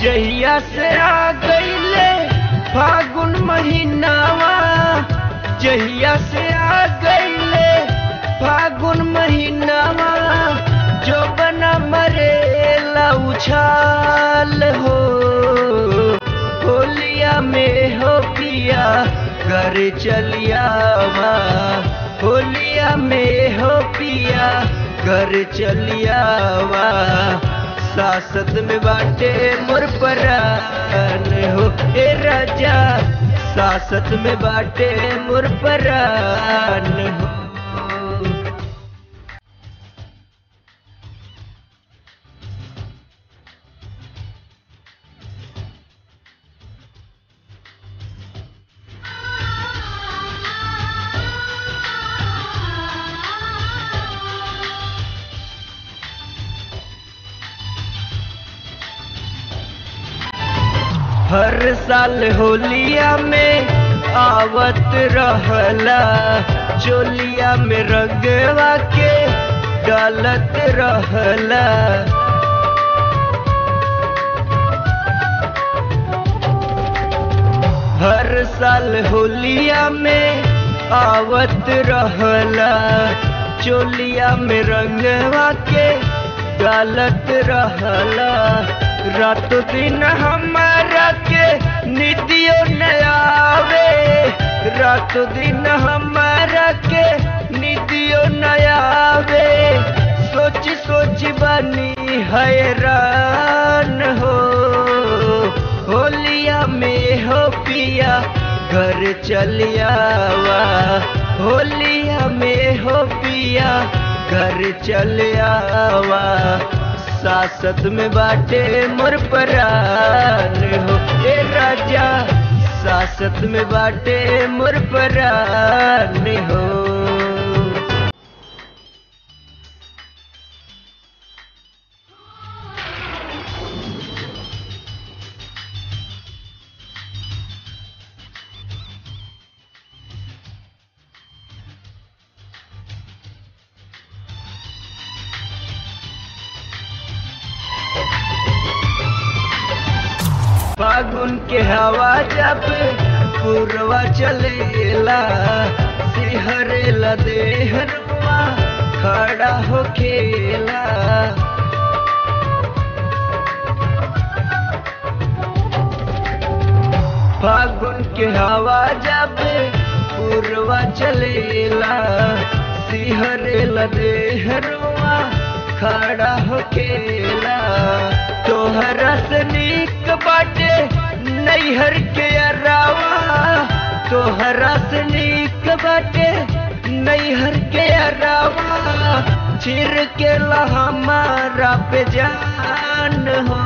जहिया से आ गईले फागुन महीनावा जहिया से आ गईले फागुन महीनावा जो बना मरेला उछाल हो होलिया में हो पिया घर चलियावा होलिया में हो पिया घर चलियावा सासत में बाटे मोर परान हो ए राजा सासत में बाटे मोर परान हो हर साल होलिया में आवत रहला चोलिया में रंगवा के डालत रहला हर साल होलिया में आवत रहला चोलिया में रंगवा के डालत रहला रातों दिन हमारा के निदियो न आवे रातों दिन हमारा के निदियो न आवे सोच सोच बनी हैरान हो होलिया में हो पिया घर चलियावा होलिया में हो पिया घर चलियावा सासत में बाटे मोर परान हो ए राजा सासत में बाटे मोर परान हो फागुन के हवा जब पूर्वा चलेला सिहरेला देहरवा खड़ा हो खेला फागुन के हवा जब पूर्वा चलेला सिहरेला देहरवा खड़ा हो खेला तोहरा से नीक बाटे नैहर के अरावा तोहरा से नीक बाटे नैहर के अरावा छिर के हमारा पे जान हो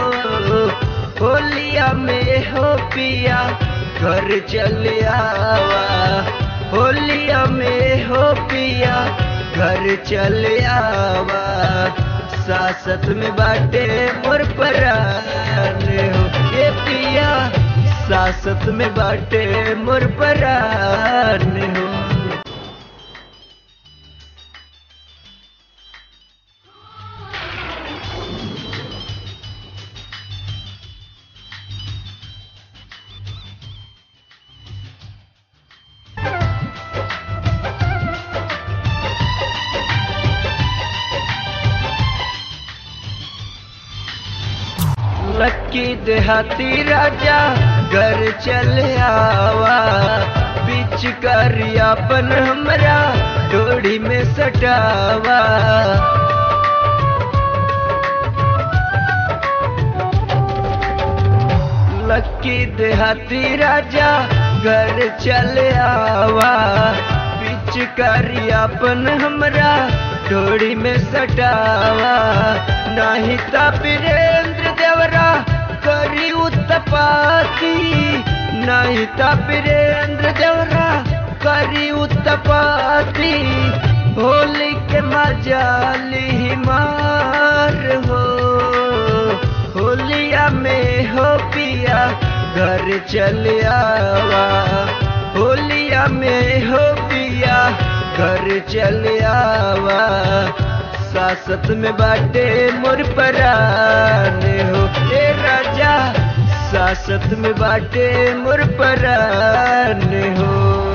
होलिया में हो पिया घर चल आवा होलिया में हो पिया घर चल आवा सासत में बाटे मोर परान हो ये पिया सासत में बाटे मोर परान हो लक्की देहाती राजा घर चल आवा बीच करियापन हमरा डोरी में सटावा लक्की देहाती राजा घर चल आवा बीच करियापन हमरा डोरी में सटावा नहीं ता वीरेंद्र देवरा करी उत्तपाती नहीं ता वीरेंद्र देवरा करी उत्तपाती होली के मजाली मार हो होलिया में हो पिया घर चल आवा होलिया में हो पिया घर चल आवा सासत में बाटे मोर परान हो ए राजा सासत में बाटे मोर परान हो